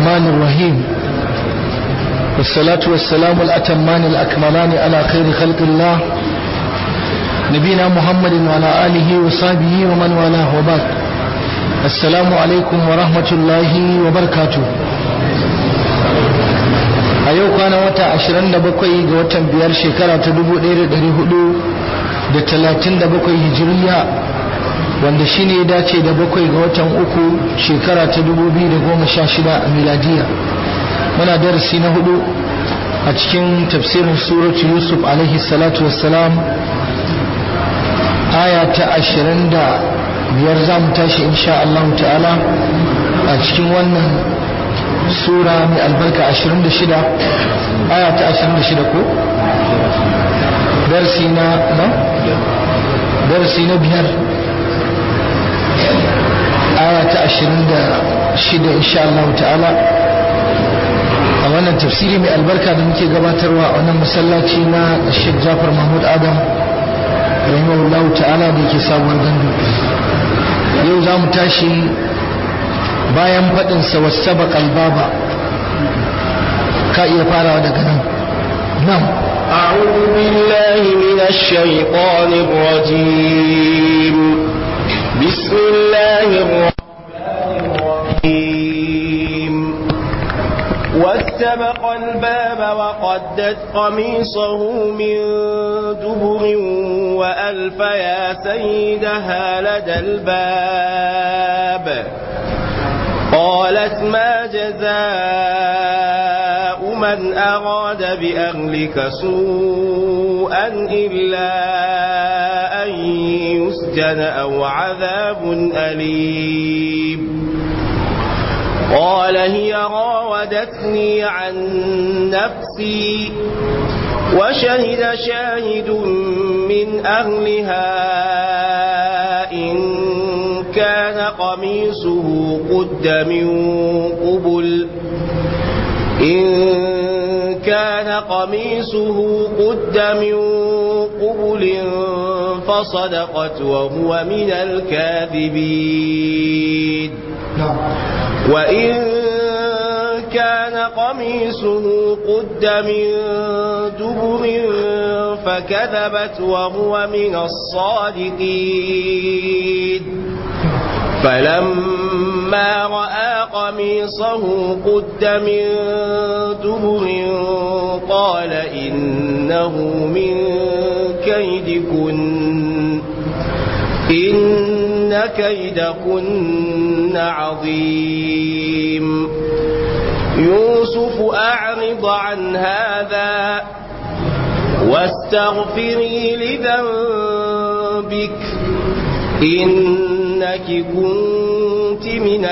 الرحمن الرحيم والصلاة والسلام الأتمان الأكملان على خير خلق الله نبينا محمد وعلى آله وصحبه ومن والاه وبعد السلام عليكم ورحمة الله وبركاته a yau kwana wata 27 ga watan biyar shekara ta 1437 hijiriya wanda shine ya dace da bakwai ga watan uku shekara ta 2016 a miladiya muna darasi na hudu a cikin tafsirin suratu yusuf alaihi salatu wassalam aya ta 25 za mu tashi insha Allah ta'ala a cikin wannan sura mai albarka 26 aya ta 26 ko darsi na na darsi na biyar aya ta 26 insha Allah ta'ala a wannan tafsiri mai albarka da muke gabatarwa a wannan masallaci na Sheikh Jafar Mahmud Adam rahimahullahu ta'ala da yake sabuwar gandu yau za mu tashi bayan faɗinsa wasu baba ka iya farawa daga nan nan أعوذ بالله من الشيطان الرجيم بسم الله الرحمن الرحيم واستبق الباب وقدت قميصه من دبر وألف يا سيدها لدى الباب قالت ما جزاء من أراد بأهلك سوءا إلا أن يسجن أو عذاب أليم قال هي راودتني عن نفسي وشهد شاهد من أهلها إن كان قميصه قد من قبل إن كان قميصه قد من قبل فصدقت وهو من الكاذبين وإن كان قميصه قد من دبر فكذبت وهو من الصادقين فلما رأى قميصه قد من دبر قال إنه من كيدكن إن كيدكن عظيم يوسف أعرض عن هذا واستغفري لذنبك إنك كنت من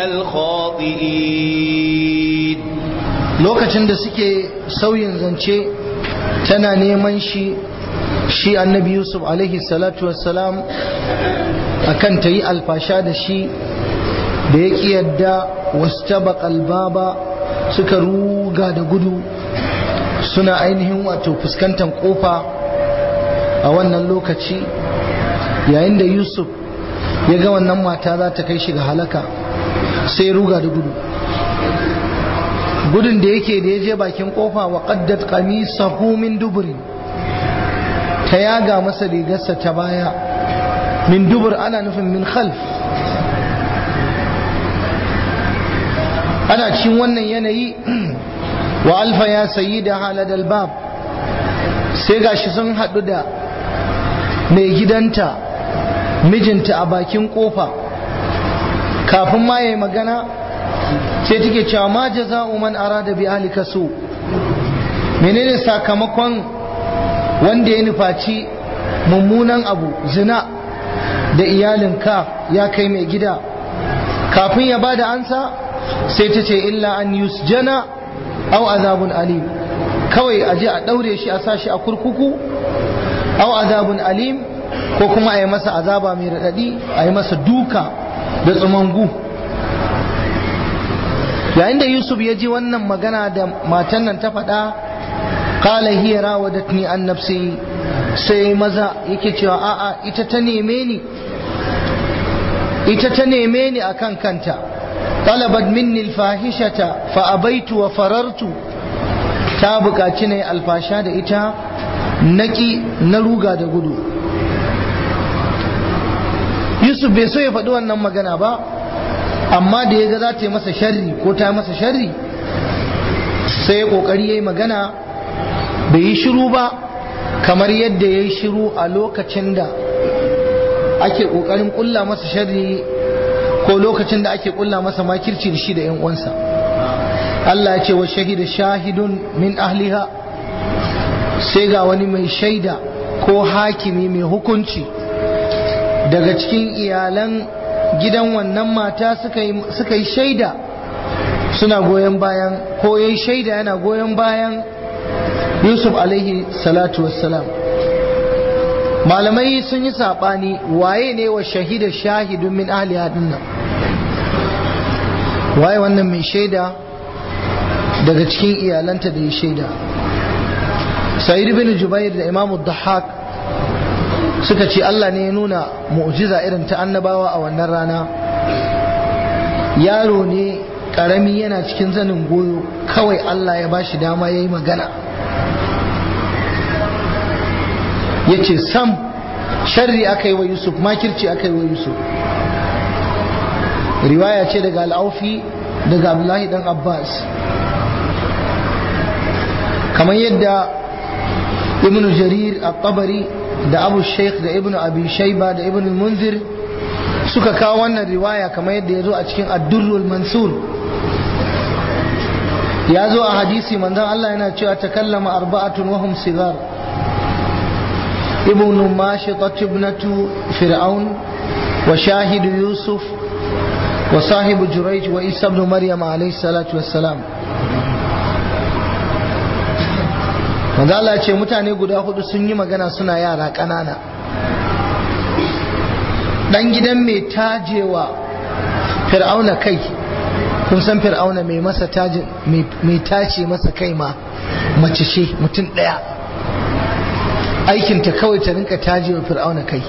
الخاطئين lokacin da suke sauyin zance tana neman shi shi annabi yusuf alaihi salatu wassalam akan ta yi alfasha da shi da ya ƙi yadda wasu baba suka ruga da gudu suna ainihin wato fuskantar kofa a wannan lokaci yayin da yusuf ya ga wannan mata za ta kai shi ga halaka sai ruga da gudu gudun da yake da ya je bakin kofa wa qaddat qamisahu min duburi ta yaga masa rigarsa ta baya min dubur ana nufin min khalf ana cikin wannan yanayi wa alfa ya sayi da haladal bab sai gashi sun haɗu da mai gidanta mijinta a bakin kofa kafin ma yayi magana sai take cewa ma jaza'u man arada bi ahlika su menene sakamakon wanda ya nufaci mummunan abu zina da iyalinka ya kai mai gida kafin ya bada ansa sai ta ce illa an yusjana aw azabun alim kawai aje a daure shi a sashi a kurkuku aw azabun alim ko kuma a yi masa azaba mai raɗaɗi a yi masa duka da tsumangu yayin da yusuf ya ji wannan magana da matan nan ta faɗa kala hiya rawadatni an nafsi sai maza yake cewa a'a ita ta neme ni ita ta neme ni akan kanta طلبت مني الفاحشة فأبيت وفررت ta buƙaci ne alfasha da ita naki na ruga da gudu yusuf bai so ya faɗi wannan magana ba amma da ya ga za ta yi masa sharri ko ta masa sharri sai ya ƙoƙari ya yi magana bai yi shiru ba kamar yadda ya yi shiru a lokacin da ake ƙoƙarin ƙulla masa sharri ko lokacin da ake ƙulla masa makirci da shi da 'yan uwansa Allah ya ce wa shahida shahidun min ahliha sai ga wani mai shaida ko hakimi mai hukunci daga cikin iyalan gidan wannan mata suka yi shaida suna goyon bayan ko yayi shaida yana goyon bayan yusuf alaihi salatu wassalam malamai sun yi saɓani waye ne wa shahida shahidun min ahliha dinnan waye wannan mai shaida daga cikin iyalanta da ya shaida sa'id bin jubair da imamu dhahak suka ce Allah ne ya nuna mu'jiza irin ta annabawa a wannan rana yaro ne karami yana cikin zanin goyo kawai Allah ya bashi dama ya yi magana ya ce sam sharri aka yi wa yusuf makirci aka yi wa yusuf riwaya ce daga al'aufi daga abdullahi dan abbas kamar yadda ibn jarir at-tabari da abu sheikh da ibn abi shaiba da ibn munzir suka kawo wannan riwaya kamar yadda ya zo a cikin ad-durrul mansur ya zo a hadisi manzon Allah yana cewa takallama arba'atun wa hum sigar ibn mashitat ibnatu fir'aun wa shahid yusuf wa sahibu jurayj wa isa ibn maryam alayhi salatu wassalam manzo Allah ce mutane guda hudu sun yi magana suna yara ƙanana dan gidan mai tajewa fir'auna kai kun san fir'auna mai masa tajin mai tace masa kai ma mace ce mutum ɗaya aikinta kawai ta rinka tajewa fir'auna kai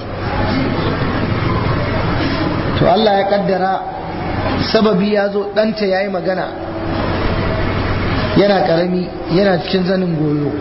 to Allah ya kaddara sababi ya zo ɗanta ya yi magana yana karami yana cikin zanin goyo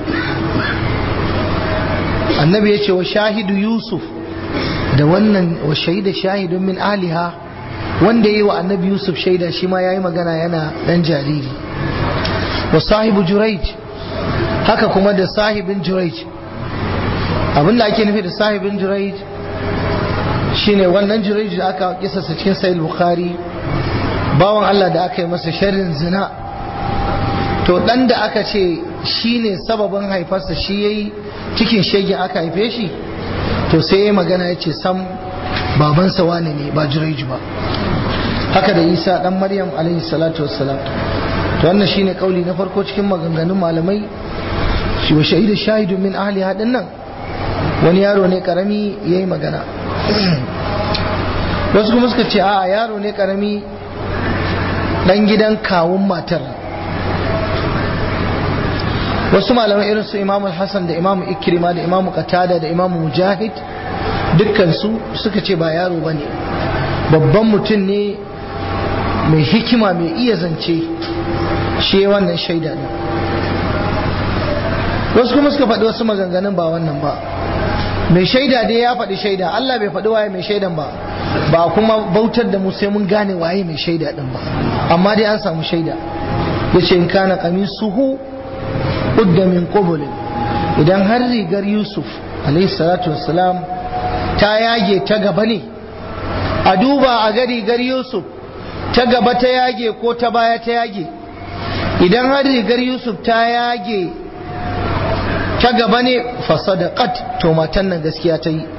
annabi ya ce wa shahidu yusuf da wannan wa shaida shahidun min aliha wanda yi wa annabi yusuf shaida shi ma ya yi magana yana dan jariri wa sahibu juraij haka kuma da sahibin juraij abinda ake nufi da sahibin juraij shine wannan juraij da aka kisasa cikin sahih bukhari bawan allah da aka yi masa sharrin zina to dan da aka ce shi ne sababin haifarsa shi ya yi cikin shege aka haife shi to sai ya magana ya ce sam babansa wane ne ba jiraiju ba haka da isa dan maryam alaihi salatu wassalam to wannan shine kauli na farko cikin maganganun malamai shi wa shahidu shahidu min ahli hadin nan wani yaro ne karami yayi magana wasu kuma suka ce a yaro ne karami dan gidan kawun matar wasu malamai irin su imamu hassan da imamu ikrima da imamu qatada da imamu mujahid dukkansu suka ce ba yaro ba ne babban mutum ne mai hikima mai iya zance shi wannan shaida ne wasu kuma suka faɗi wasu maganganun ba wannan ba mai shaida dai ya faɗi shaida Allah bai faɗi waye mai shaidan ba ba kuma bautar da mu sai mun gane waye mai shaida din ba amma dai an samu shaida yace in kana qamisuhu udda min qubul idan har rigar Yusuf alayhi salatu wassalam ta yage ta gaba ne a duba a ga rigar Yusuf ta gaba ta yage ko ta baya ta yage idan har rigar Yusuf ta yage ta gaba ne fasadaqat to matan nan gaskiya ta yi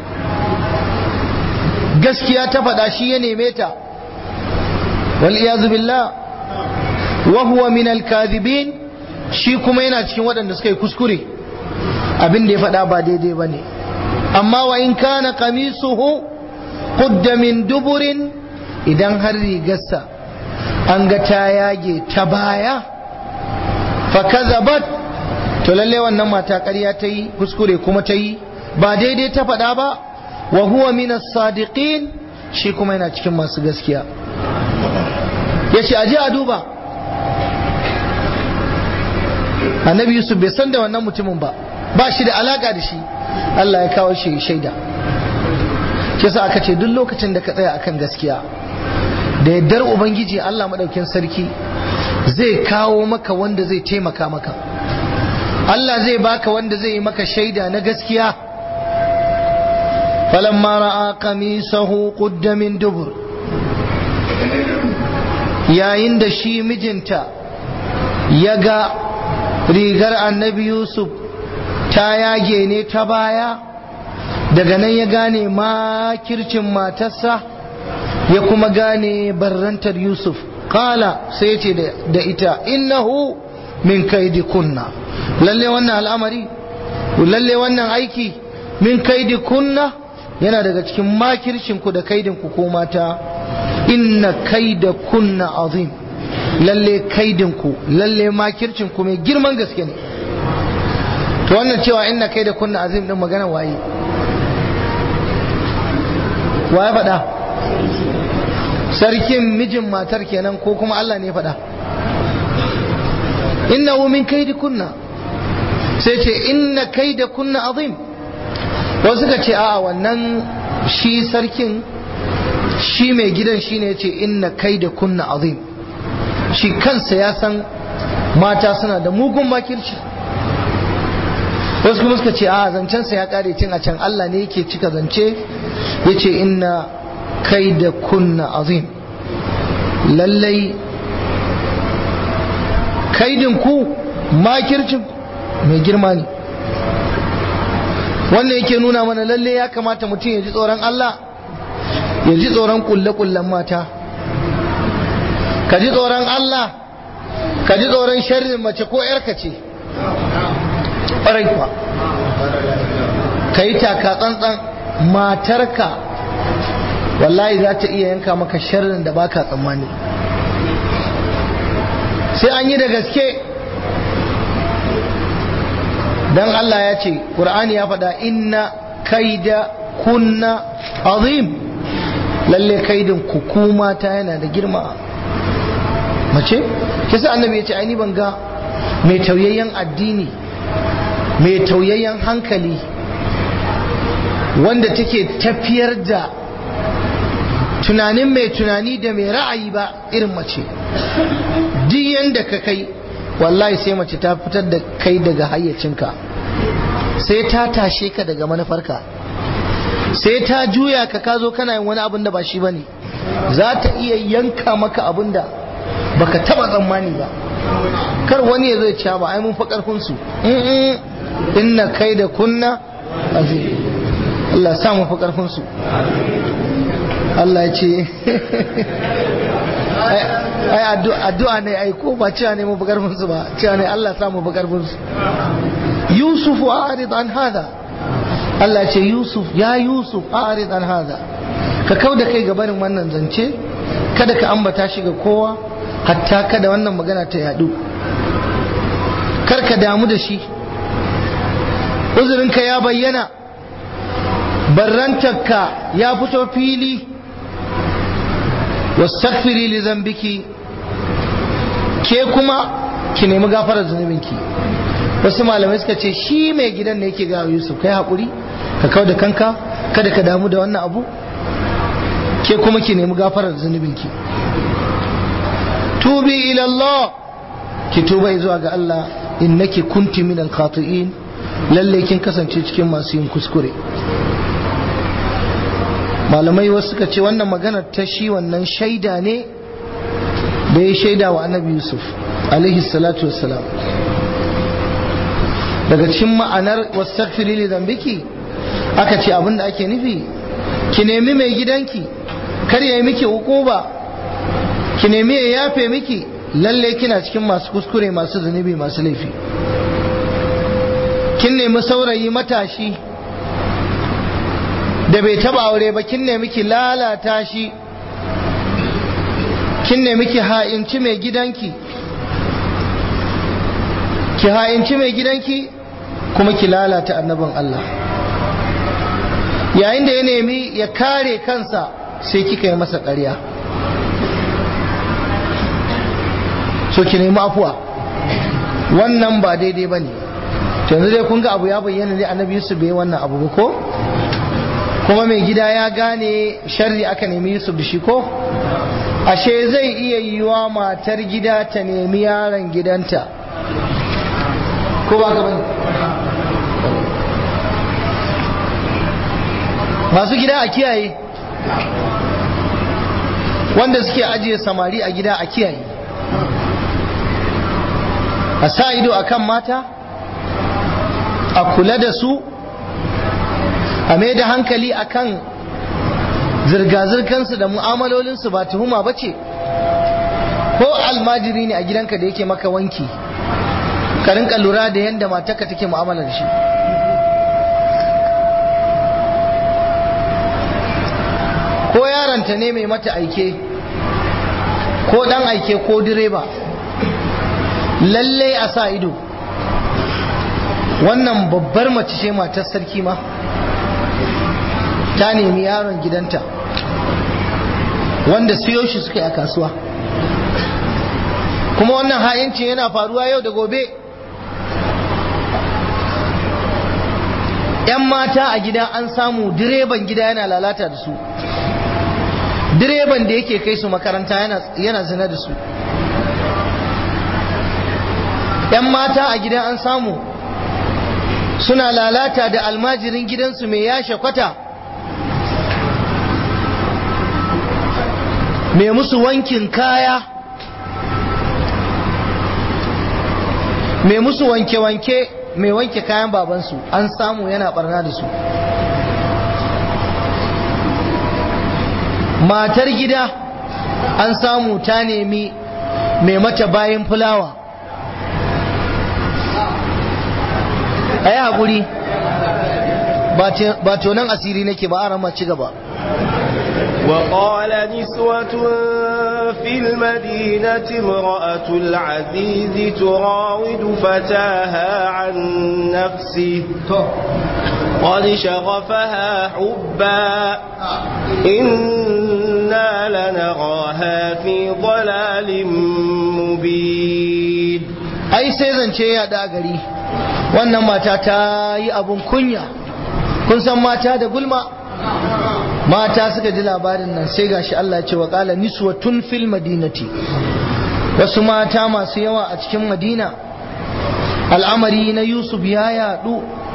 gaskiya ta faɗa shi ya neme ta wal iyazu billah wa huwa min al kadhibin shi kuma yana cikin waɗanda suka yi kuskure abin da ya faɗa ba daidai bane amma wa in kana qamisuhu qudda min duburin idan har rigarsa an ga ta yage ta baya fa kazabat to lalle wannan mata ƙarya ta yi kuskure kuma ta yi ba daidai ta faɗa ba wa huwa min as-sadiqin shi kuma yana cikin masu gaskiya ya ce aje a duba annabi yusuf bai san da wannan mutumin ba ba shi da alaka da shi Allah ya kawo shi shaida kisa aka ce duk lokacin da ka tsaya akan gaskiya da yardar ubangiji Allah madaukin sarki zai kawo maka wanda zai taimaka maka Allah zai baka wanda zai yi maka shaida na gaskiya falamma ra'a qamisahu qudda min dubur yayin da shi mijinta ya ga rigar annabi yusuf ta yage ne ta baya daga nan ya gane makircin matarsa ya kuma gane barrantar yusuf kala sai ce da ita innahu min kaidi kunna lalle wannan al'amari lalle wannan aiki min kaidi kunna yana daga cikin makircinku da kaidinku ko mata inna kaida kunna azim lalle kaidinku lalle makircinku mai girman gaske ne to wannan cewa inna kaida kunna azim din magana waye waye faɗa sarkin mijin matar kenan ko kuma Allah ne faɗa innahu min kaidi kunna sai ce inna kaida kunna azim wasu suka ce a wannan shi sarkin shi mai gidan shi ne ce inna kai da kunna azim shi kansa ya san mata suna da mugun makirci wasu kuma suka ce a zancensa ya kare cin a can Allah ne yake cika zance ya ce inna kai da kunna azim lallai kaidin ku makircin mai girma ne wannan yake nuna mana lalle ya kamata mutum ya ji tsoron Allah ya ji tsoron kulle-kullen mata ka ji tsoron Allah ka ji tsoron sharrin mace ko yarka ce ƙwarai kuwa ka yi taka tsantsan matarka wallahi za ta iya yanka maka sharrin da baka tsammani sai an yi da gaske dan Allah ya ce Qur'ani ya faɗa inna kaida kunna azim lalle kaidin kukuma ta yana da girma mace kisa annabi ya ce ai ni ban ga mai tauyayyen addini mai tauyayyen hankali wanda take tafiyar da tunanin mai tunani da mai ra'ayi ba irin mace duk yanda ka kai wallahi sai mace ta fitar da kai daga hayyacinka sai ta tashe ka daga manufarka sai ta juya ka ka zo kana yin wani abin da ba shi bane za ta iya yanka maka abin da baka taba tsammani ba kar wani ya zai cewa ba ai mun fa karfin su inna kai da kunna azim Allah sa mu fa karfin su Allah ya ce ai addu'a ne ai ko ba cewa ne mu bukarfin su ba cewa ne Allah sa mu bukarfin su Yusuf arid an hada Allah ce Yusuf ya Yusuf arid an hada ka kau da kai gabanin wannan zance kada ka ambata shi ga kowa hatta kada wannan magana ta yadu kar ka damu da shi uzurinka ya bayyana barrantarka ya fito fili wastaghfiri li zambiki ke kuma ki nemi gafarar zunubinki wasu malamai suka ce shi mai gidan ne yake gawa Yusuf kai hakuri ka kau da kanka kada ka damu da wannan abu ke kuma ki nemi gafarar zunubinki tubi ila Allah ki tuba zuwa ga Allah innaki kunti min al-khati'in lalle kin kasance cikin masu yin kuskure malamai wasu suka ce wannan maganar ta shi wannan shaida ne da ya shaida wa annabi yusuf alaihi salatu wassalam daga cikin ma'anar wastaghfiri li dhanbiki aka ce abinda ake nufi ki nemi mai gidanki kar ya yi miki hukuba ki nemi ya yafe miki lalle kina cikin masu kuskure masu zunubi masu laifi kin nemi saurayi matashi da bai taba aure ba kin nemi ki lalata shi kin nemi ki ha'inci mai gidanki ki ha'inci mai gidanki kuma ki lalata annabin Allah yayin da ya nemi ya kare kansa sai kika yi masa ƙarya so ki nemi afuwa wannan ba daidai ba ne yanzu dai kun ga abu ya bayyana ne annabi yusuf bai wannan abu ba ko kuma mai gida ya gane sharri aka nemi yusuf da shi ko ashe zai iya yiwa matar gida ta nemi yaron gidanta ko ba ka bane masu gida a kiyaye wanda suke ajiye samari a gida a kiyaye a sa ido a kan mata a kula da su a mai da hankali a kan zirga-zirkansu da mu'amalolinsu ba tuhuma ba ce ko almajiri ne a gidanka da yake maka wanki ka rinka lura da yadda matarka take mu'amala da shi ko yaronta ne mai mata aike ko dan aike ko direba lalle a sa ido wannan babbar mace ce matar sarki ma ta nemi yaron gidanta wanda siyo shi suka yi a kasuwa kuma wannan ha'incin yana faruwa yau da gobe ‘yan mata a gida an samu direban gida yana lalata da su direban da yake kai su makaranta yana zina da su ‘yan mata a gida an samu suna lalata da almajirin gidansu mai yashe kwata mai musu wankin kaya mai musu wanke-wanke mai wanke kayan babansu an samu yana barna da su matar gida an samu ta nemi mai mata bayan fulawa a yi haƙuri ba tonon asiri nake ba a rama ci gaba وقال نسوة في المدينة امرأة العزيز تراود فتاها عن نفسه قد شغفها حبا إنا لنراها في ضلال مبين ai sai zance ya da gari wannan mata ta yi abun kunya kun san mata da gulma mata suka ji labarin nan sai gashi Allah ya ce wa qala niswatun fil madinati wasu mata masu yawa a cikin madina al'amari na yusuf ya yadu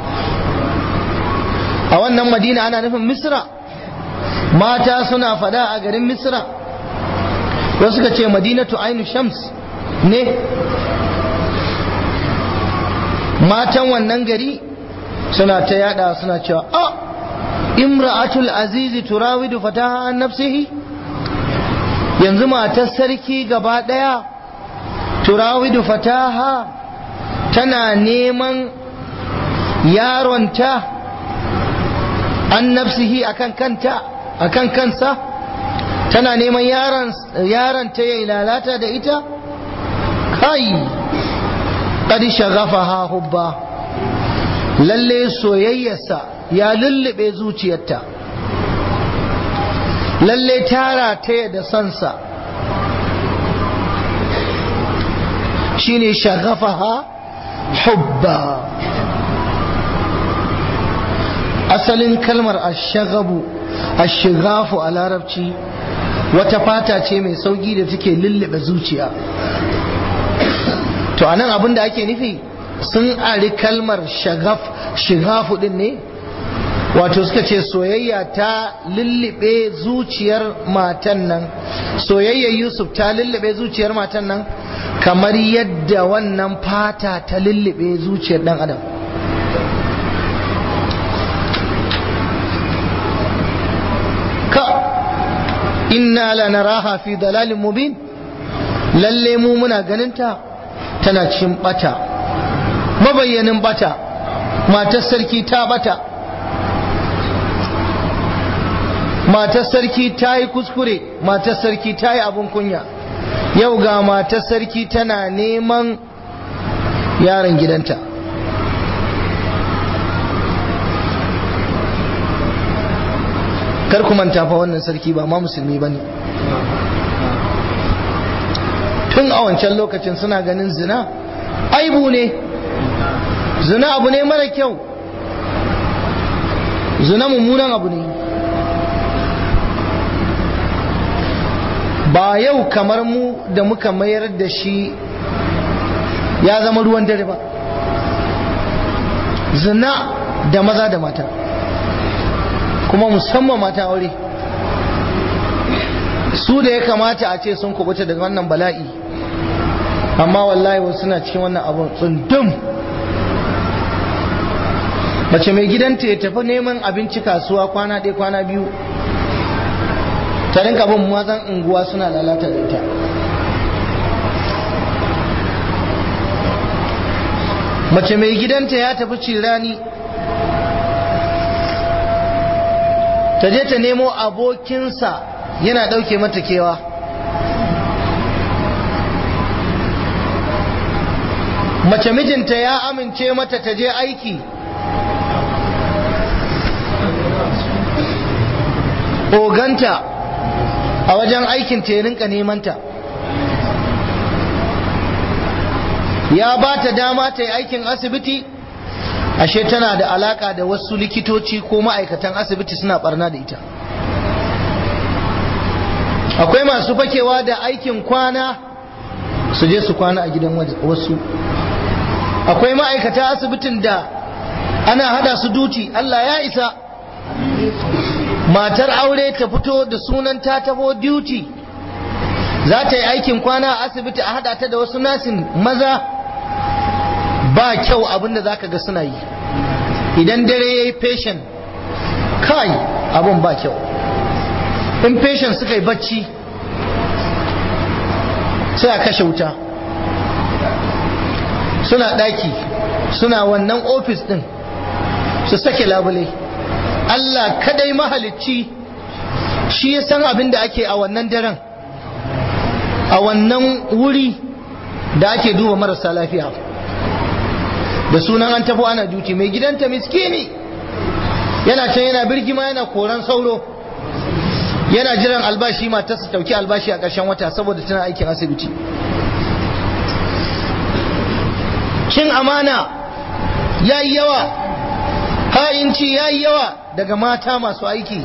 a wannan madina ana nufin misra mata suna fada a garin misra wasu suka ce madinatu ainu shams ne matan wannan gari suna ta yada suna cewa a imra'atul azizi turawidu fataha an nafsihi yanzu matar sarki gaba daya turawidu fataha tana neman yaronta an nafsihi akan kanta akan kansa tana neman yaron yaron ta yayi lalata da ita kai qad shaghafaha hubba lalle soyayyarsa ya lullube zuciyarta lalle tara ta da sansa shine shaghafaha hubba asalin kalmar ashagabu ashighafu a larabci wata fata ce mai sauki da take lullube zuciya to anan abin da ake nufi sun ari kalmar shagaf shigafu din ne wato suka ce soyayya ta lullube zuciyar matan nan soyayyar yusuf ta lullube zuciyar matan nan kamar yadda wannan fata ta lullube zuciyar dan adam ka inna lanaraha fi dalalin mubin lalle mu muna ganinta tana cikin bata mabayyanin bata matar sarki ta bata matar sarki ta yi kuskure matar sarki ta yi abin kunya yau ga matar sarki tana neman yaron gidanta kar ku manta fa wannan sarki ba ma musulmi ba ne tun a wancan lokacin suna ganin zina aibu ne zina abu ne mara kyau zina mummunan abu ne ba yau kamar mu da muka mayar da shi ya zama ruwan dare ba zina da maza da mata kuma musamman mata aure su da ya kamata a ce sun kubuta daga wannan bala'i amma wallahi wasu suna cikin wannan abun tsundum mace mai gidanta ya tafi neman abinci kasuwa kwana ɗaya kwana biyu ta rinka bin mazan unguwa suna lalata da ita mace mai gidanta ya tafi cirani ta je ta nemo abokinsa yana ɗauke mata kewa mace mijinta ya amince mata ta je aiki oganta a wajen aikin ta ya rinka nemanta ya ba ta dama ta yi aikin asibiti ashe tana da alaka da wasu likitoci ko ma'aikatan asibiti suna barna da ita akwai masu fakewa da aikin kwana su je su kwana a gidan wasu akwai ma'aikata asibitin da ana hada su duti Allah ya isa matar aure ta fito da sunan ta taho duty za ta yi aikin kwana a asibiti a hada ta da wasu nasin maza ba kyau abinda za ka ga suna yi idan dare ya yi patient kai abin ba kyau in patient suka yi bacci sai a kashe wuta suna daki suna wannan ofis din su sake labule Allah kadai mahalicci shi ya san abin da ake a wannan daren a wannan wuri da ake duba marasa lafiya da sunan an tafi ana duti mai gidanta miskini yana can yana birgima yana koran sauro yana jiran albashi matarsa tauki albashi a ƙarshen wata saboda tana aikin asibiti cin amana ya yi yawa ha'inci ya yi yawa daga mata masu aiki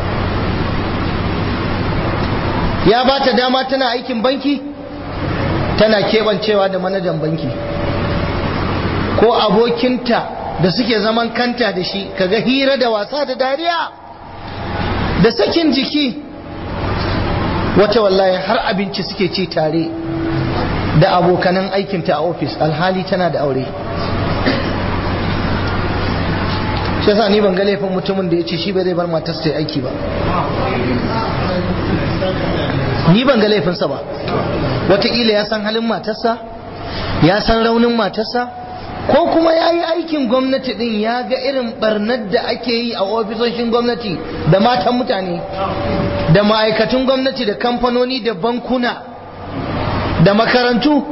ya ba ta dama tana aikin banki tana keɓancewa da manajan banki ko abokinta da suke zaman kanta da shi kaga hira da wasa da dariya da sakin jiki wata wallahi har abinci suke ci tare da abokanan aikinta a ofis alhali tana da aure shi yasa ni ban ga laifin mutumin da ya ce shi bai zai bar matarsa ta aiki ba ni ban ga laifinsa ba wataƙila ya san halin matarsa ya san raunin matarsa ko kuma ya yi aikin gwamnati din ya ga irin barnar da ake yi a ofisoshin gwamnati da matan mutane da ma'aikatun gwamnati da kamfanoni da bankuna da makarantu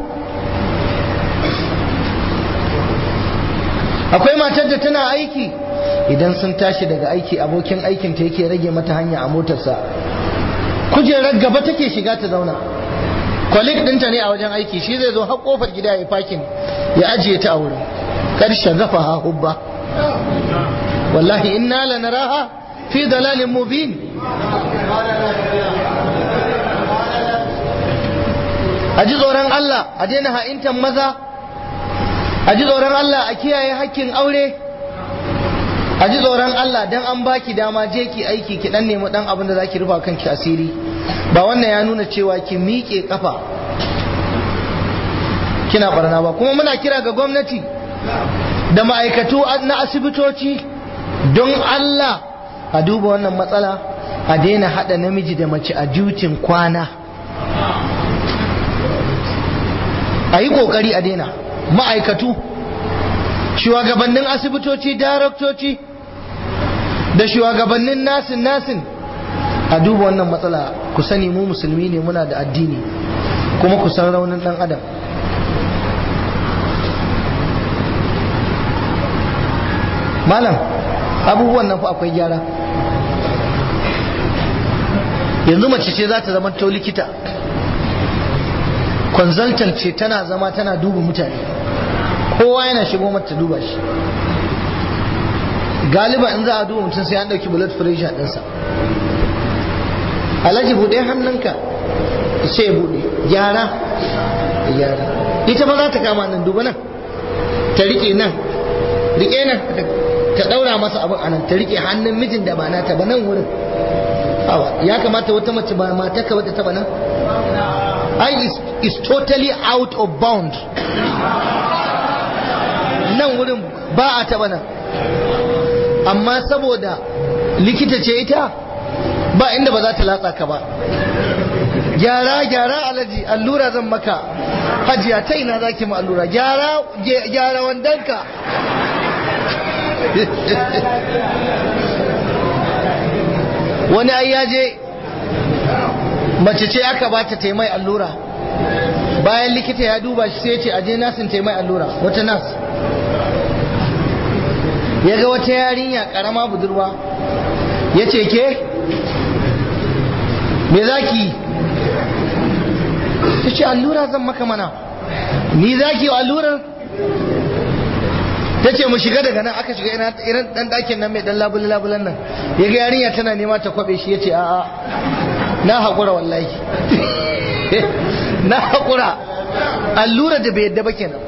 akwai matar da tana aiki idan sun tashi daga aiki abokin aikinta yake rage mata hanya a motarsa kujerar gaba take shiga ta zauna kwalik ɗinta ne a wajen aiki shi zai zo har kofar gida ya fakin ya ajiye ta a wurin karshen gafa ha hubba wallahi inna lanaraha fi dalalin mubin a ji tsoron Allah a daina ha'intan maza a ji tsoron Allah a kiyaye hakkin aure a ji tsoron Allah dan an baki dama je ki aiki ki dan nemi dan abin da zaki rufa kanki asiri ba wannan ya nuna cewa ki miƙe kafa kina barna ba kuma muna kira ga gwamnati da ma'aikatu na asibitoci don Allah a duba wannan matsala a daina hada namiji da mace a dutin kwana a yi kokari a daina ma'aikatu shugabannin asibitoci daraktoci da shugabannin nasin nasin a duba wannan matsala ku sani mu musulmi ne muna da addini kuma ku san raunin dan adam malam abubuwan nan fa akwai gyara yanzu mace ce za ta zama to likita consultant ce tana zama tana duba mutane kowa yana shigo mata duba shi galiba in za a duba mutum sai an ɗauki blood pressure ɗinsa alhaji buɗe hannunka sai ya buɗe gyara gyara ita ba za ta kama nan duba nan ta riƙe nan riƙe nan ta ɗaura masa abin anan ta riƙe hannun mijin da ba nata ba nan wurin ya kamata wata mace ba mata ka wata taba nan I is, is totally out of bound nan wurin ba a taba nan amma saboda likita ce ita ba inda ba za ta latsa ka ba gyara gyara alaji allura zan maka hajiya ta ina za ki ma allura gyara gyara wandanka wani ai ya je mace ce aka ba ta taimai allura bayan likita ya duba shi sai ce aje nasin taimai allura wata nas ya ga wata yarinya karama budurwa ya ce ke me za ki ta ce allura zan maka mana ni za ki allurar ta ce mu shiga daga nan aka shiga irin dan dakin nan mai dan labule-labulen nan ya ga yarinya tana nema ta kwabe shi ya ce a'a na haƙura wallahi na haƙura allura da bai yadda ba kenan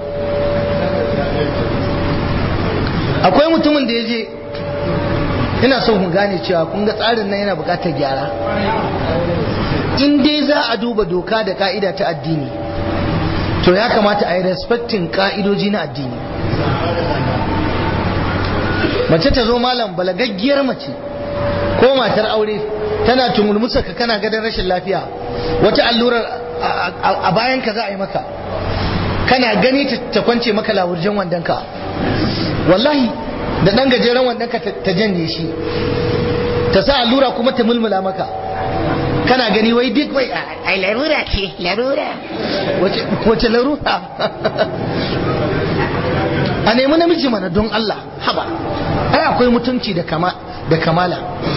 akwai mutumin da ya je ina so ku gane cewa kun ga tsarin nan yana buƙatar gyara in dai za a duba doka da ka'ida ta addini to ya kamata a yi respecting ka'idoji na addini mace ta zo malam balagaggiyar mace ko matar aure tana tumulmusa ka kana gadon rashin lafiya wata allurar a bayan ka za a yi maka kana gani ta kwance maka lawurjen wandonka wallahi da ɗan gajeren wandonka ta janye shi ta sa allura kuma ta mulmula maka kana gani wai duk wai ai larura ce larura wace larura a nemi namiji mana don Allah haba ai akwai mutunci da kama da kamala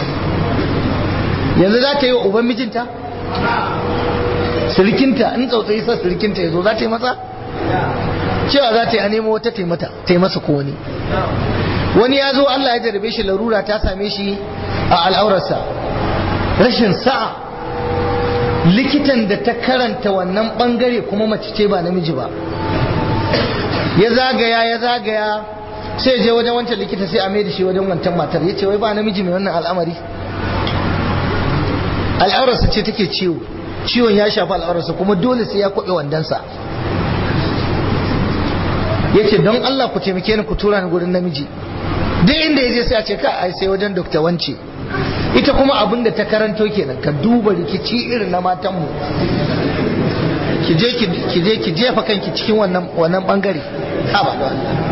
yanzu za ta yi wa uban mijinta sirikinta in tsautsayi sa sirikinta ya zo za ta yi masa cewa za ta yi a nemo wata taimata ta yi masa ko wani wani ya zo Allah ya jarabe shi larura ta same shi a al'aurarsa rashin sa'a likitan da ta karanta wannan bangare kuma mace ce ba namiji ba ya zagaya ya zagaya sai je wajen wancan likita sai a mai da shi wajen wancan matar ya ce wai ba namiji mai wannan al'amari al'aurarsa ce take ciwo ciwon ya shafi al'aurarsa kuma dole sai ya kwaɓe wandonsa ya ce don Allah ku taimake ni ku tura ni gurin namiji duk inda ya je sai a ce ka ai sai wajen dokta wance ita kuma abin da ta karanto kenan ka duba rikici irin na matanmu ki je ki je ki jefa kanki cikin wannan wannan bangare ha ba da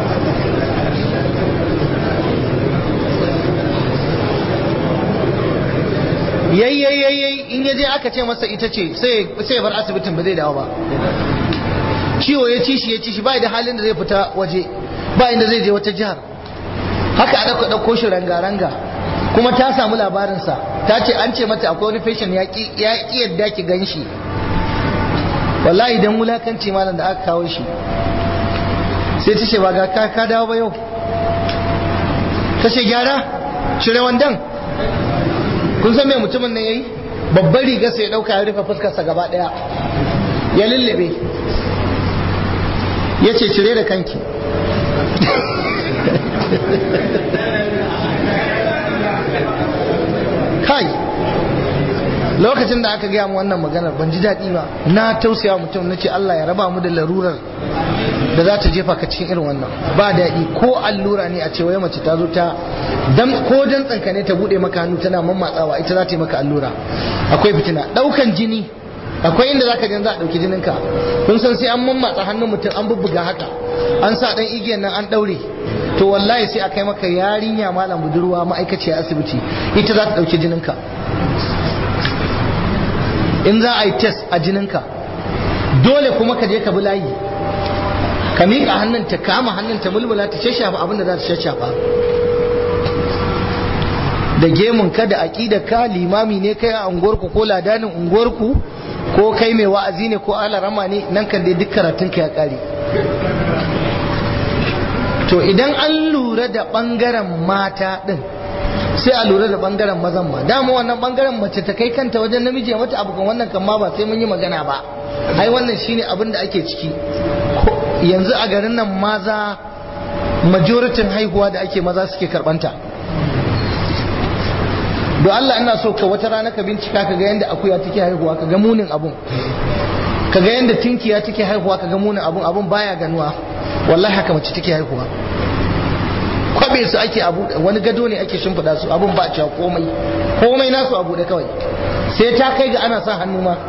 yayyayyayyayi in ya je aka ce masa ita ce sai ya bar asibitin ba zai dawo ba ciwo ya ci shi ya ci shi ba da halin da zai fita waje ba inda zai je wata jihar haka a ɗauka ɗauko shi ranga-ranga kuma ta samu labarinsa ta ce an ce mata akwai wani fashion ya ƙi yadda ki gan shi wallahi idan wulakanci malam da aka kawo shi sai ta ce ba ga ka dawo ba yau ta ce gyara cire wandan kun san me mutumin nan yayi babbar riga sai ya dauka ya rufe fuskarsa gaba daya ya lullube ya ce cire da kanki kai lokacin da aka gaya mu wannan maganar ban ji daɗi ba na tausaya mutum na ce Allah ya raba mu da larurar da za ta jefa ka cikin irin wannan ba daɗi ko allura ne a ce wai mace ta zo ta dan ko dan tsanka ne ta bude maka hannu tana mammatsawa ita za ta yi maka allura akwai fitina ɗaukan jini akwai inda zaka je za a ɗauki jinin ka kun san sai an mammatsa hannun mutum an bubbuga haka an sa dan igiyan nan an ɗaure to wallahi sai a kai maka yarinya malam budurwa ma'aikaciya asibiti ita za ta ɗauki jinin ka in za a yi test a jininka dole kuma ka je ka bi layi ka miƙa hannun ta kama hannun ta mulmula ta shashafa abin da za ta shashafa da gemun ka da aƙida ka limami ne kai a unguwarku ko ladanin unguwarku ko kai mai wa'azi ne ko alarama ne nan kan dai duk karatunka ya kare to idan an lura da bangaren mata din sai a lura da bangaren mazan ma dama wannan bangaren mace ta kai kanta wajen namiji ya mata abu kan wannan kan ma ba sai mun yi magana ba ai wannan shine abin da ake ciki yanzu a garin nan maza majoritin haihuwa da ake maza suke karbanta don Allah ina so ka wata rana ka bincika ka ga yadda akuya take haihuwa ka ga munin abun ka ga yadda tinkiya take haihuwa ka ga munin abun abun baya ganuwa wallahi haka mace take haihuwa kwabe su ake abu wani gado ne ake shimfiɗa su abun ba cewa komai komai nasu abu da kawai sai ta kai ga ana sa hannu ma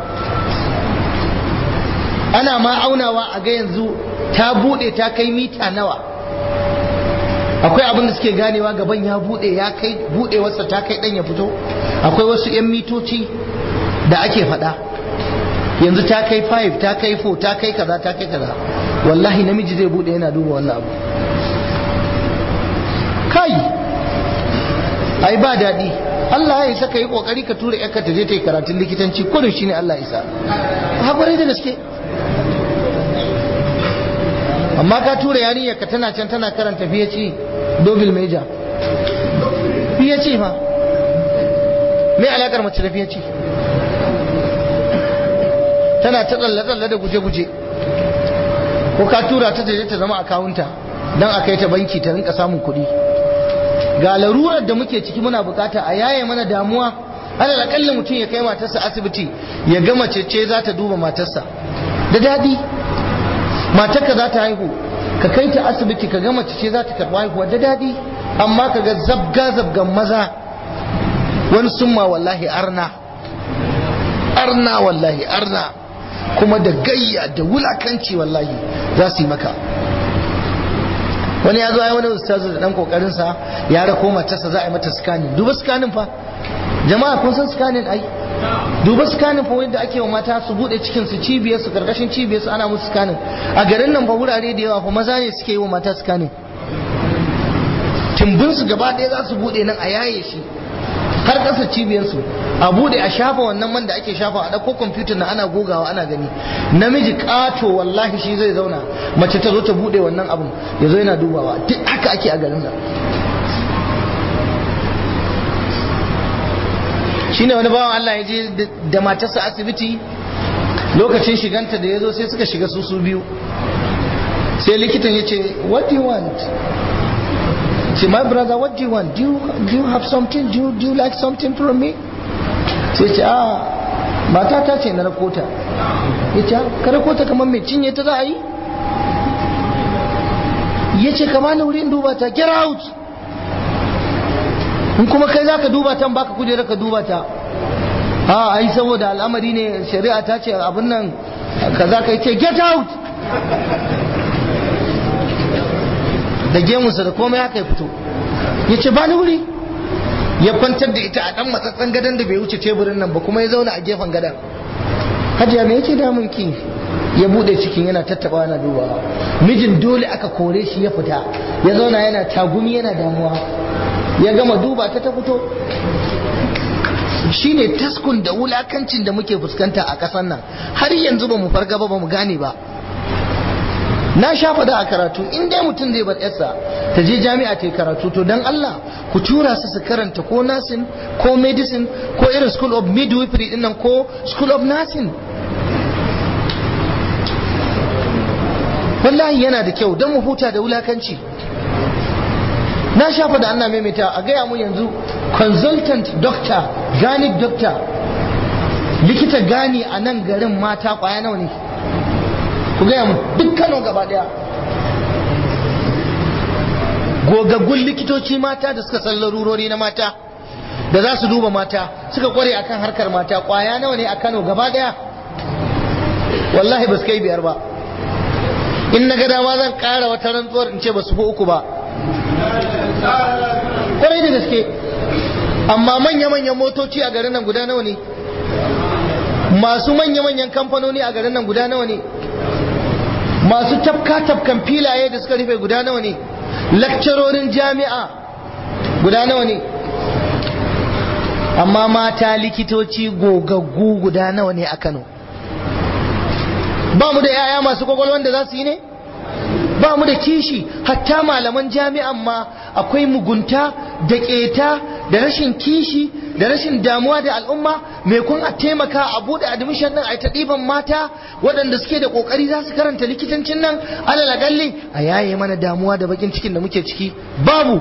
ana ma aunawa a ga yanzu ta bude ta kai mita nawa akwai abin da suke ganewa gaban ya bude ya kai budewarsa ta kai dan ya fito akwai wasu yan mitoci da ake faɗa yanzu ta kai 5 ta kai 4 ta kai kaza ta kai kaza wallahi namiji zai bude yana duba wannan abu kai ai ba daɗi Allah ya isa ka yi kokari ka tura yarka ta je ta yi karatun likitanci ko da shi ne Allah isa haƙurai da gaske amma ka tura yarinyar ka tana can tana karanta fiye ce dobil meja fiye ce fa me alakar mace da fiye ce tana ta tsalle-tsalle da guje-guje ko ka tura ta je ta zama akawunta don a kai ta banki ta rinka samun kuɗi ga larurar da muke ciki muna bukata a yaye mana damuwa alal akalla mutum ya kai matarsa asibiti ya ga mace ce za ta duba matarsa da daɗi matarka za ta haihu ka kai ta asibiti ka ga mace ce za ta karɓi haihuwa da daɗi amma ka ga zabga zabgan maza wani summa wallahi arna arna wallahi arna kuma da gayya da wulakanci wallahi za su yi maka wani ya zo ya wani ustazu da dan kokarin sa ya rako matarsa za a yi mata scanning duba scanning fa jama'a kun san scanning ai duba scanning fa wanda ake wa mata su bude cikin su cibiyar su karkashin cibiyar su ana musu scanning a garin nan fa wurare da yawa fa maza ne suke yi wa mata scanning tumbin su gaba ɗaya za su bude nan a yaye shi har ƙasa cibiyar su a bude a shafa wannan man da ake shafa a ɗauko kwamfutar na ana gogawa ana gani namiji ƙato wallahi shi zai zauna mace ta zo ta bude wannan abun ya zo yana dubawa duk haka ake a garin nan shine wani bawan Allah ya je da matarsa asibiti lokacin shiganta da ya zo sai suka shiga su su biyu sai likitan ya ce what do you want say my brother what do you want do you, do you have something do you, do you like something from me sai ce a mata ta ce na rakota ya ce ka rakota kamar mai cinye ta za a yi ya ce kama na wurin duba ta get out in kuma kai za ka duba ta baka kujera ka duba ta a ai saboda al'amari ne shari'a ta ce abin nan ka za ka yi ce get out da gemunsa da komai haka ya fito ya ce ba ni wuri ya kwantar da ita a dan matsatsen gadon da bai wuce teburin nan ba kuma ya zauna a gefen gadon hajiya me yake damun ki ya bude cikin yana tattaba yana dubawa mijin dole aka kore shi ya fita ya zauna yana tagumi yana damuwa ya gama duba ta ta fito shine taskun da wulakancin da muke fuskanta a ƙasar nan har yanzu ba mu farga ba ba mu gane ba na sha faɗa a karatu in dai mutum zai bar yarsa ta je jami'a ta yi karatu to don Allah ku tura su su karanta ko nursing ko medicine ko irin school of midwifery din nan ko school of nursing wallahi yana da kyau don mu huta da wulakanci na sha faɗa ana maimaita a gaya mu yanzu consultant doctor gani doctor likita gani a nan garin mata kwaya nawa ne ku gaya mu duk kano gaba daya gogaggun likitoci mata da suka san larurori na mata da za su duba mata suka kware akan harkar mata kwaya nawa ne a kano gaba daya wallahi ba su kai biyar ba in na ga dama zan kara wata rantsuwar in ce ba su fi uku ba kwarai da gaske amma manya-manyan motoci a garin nan guda nawa ne masu manya-manyan kamfanoni a garin nan guda nawa ne masu tafka-tafkan filaye da suka rufe guda nawa ne lakcarorin jami'a guda nawa ne amma mata likitoci gogaggu guda nawa ne a kano ba mu da 'ya'ya masu kwakwalwan da za su yi ne ba mu da kishi hatta malaman jami'an ma akwai mugunta da keta da rashin kishi da rashin damuwa da al'umma mai kun a taimaka a bude admission din a ta ɗiban mata waɗanda suke da ƙoƙari za su karanta likitancin nan alal agalli a yaye mana damuwa da bakin cikin da muke ciki babu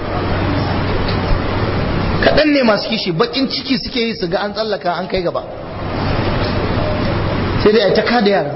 kaɗan ne masu kishi bakin ciki suke yi su ga an tsallaka an kai gaba sai dai a ta kada yara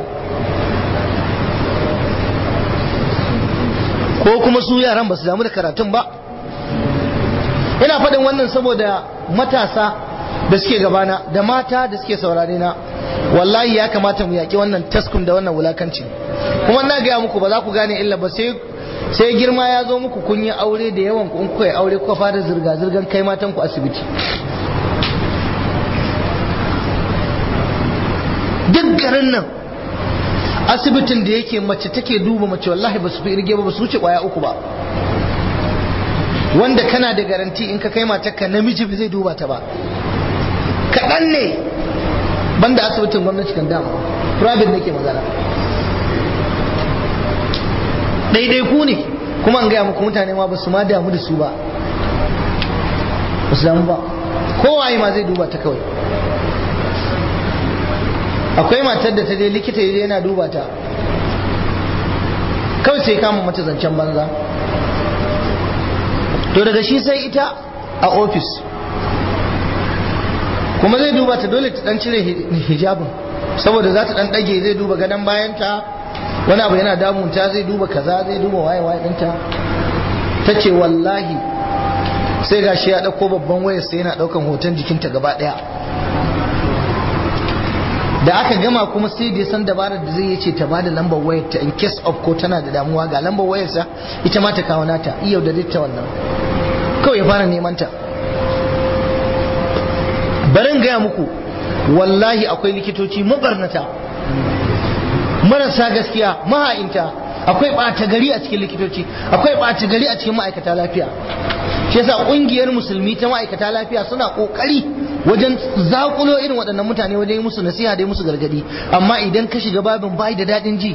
ko kuma su yaran ba su damu da karatun ba ina faɗin wannan saboda matasa da suke gabana da mata da suke saurare na wallahi ya kamata mu yaƙi wannan taskun da wannan wulakanci kuma na gaya muku ba za ku gane illa ba sai sai girma ya zo muku kun yi aure da yawan ku in kuka yi aure kuka fara zirga zirgan kai matan ku asibiti duk garin nan asibitin da yake mace take duba mace wallahi ba su fi irge ba ba su wuce kwaya uku ba wanda kana da garanti in ka kai matarka namiji ba zai duba ta ba kaɗan ne banda asibitin gwamnati kan dama private nake magana daidai ku ne kuma an gaya muku mutane ma ba su ma damu da su ba ba su damu ba kowaye ma zai duba ta kawai akwai matar da ta je likita yana duba ta kawai sai kama mata zancen banza to daga shi sai ita a ofis kuma zai duba ta dole ta dan cire hijabin saboda za ta dan dage zai duba gadon bayanta wani abu yana damunta zai duba kaza zai duba waye waye ɗinta ta ce wallahi sai gashi ya ɗauko babban wayar sai yana ɗaukan hoton jikinta gaba ɗaya da aka gama kuma sai da ya san dabarar da zai yace ta bada lambar wayar ta in case of ko tana da damuwa ga lambar wayar sa ita ma ta kawo nata iya da ta wannan kawai ya fara neman ta barin gaya muku wallahi akwai likitoci mabarnata marasa gaskiya maha'inta akwai ɓata gari a cikin likitoci akwai ɓata gari a cikin ma'aikata lafiya shi yasa ƙungiyar musulmi ta ma'aikata lafiya suna ƙoƙari wajen zakulo irin waɗannan mutane wajen yi musu nasiha da musu gargadi amma idan ka shiga babin bai da daɗin ji